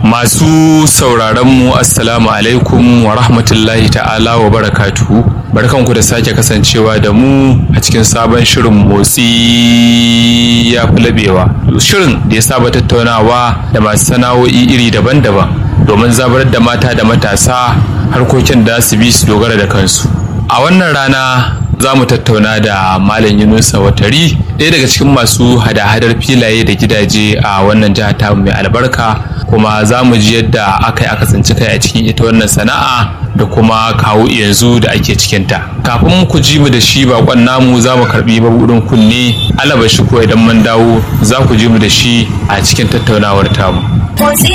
Masu sauraronmu Assalamu alaikum wa rahmatullahi ta'ala wa barakatuhu. Barkanku da sake kasancewa da mu a cikin sabon shirin motsi ya fi labewa. Shirin da ya saba tattaunawa da masu sana'o'i iri daban-daban domin zabar da mata da matasa harkokin da su bi su dogara da kansu. A wannan rana za mu tattauna da Malam Yunusa Watari ɗaya daga cikin masu hada-hadar filaye da gidaje a wannan jiha ta mai albarka kuma za mu ji yadda aka yi aka tsinci kai a cikin ita wannan sana'a da kuma kawo yanzu da ake cikinta. Kafin ku ji mu da shi bakon namu za mu karbi mabuɗin kunne alaba shi ko idan mun dawo za ku ji mu da shi a cikin tattaunawar tamu.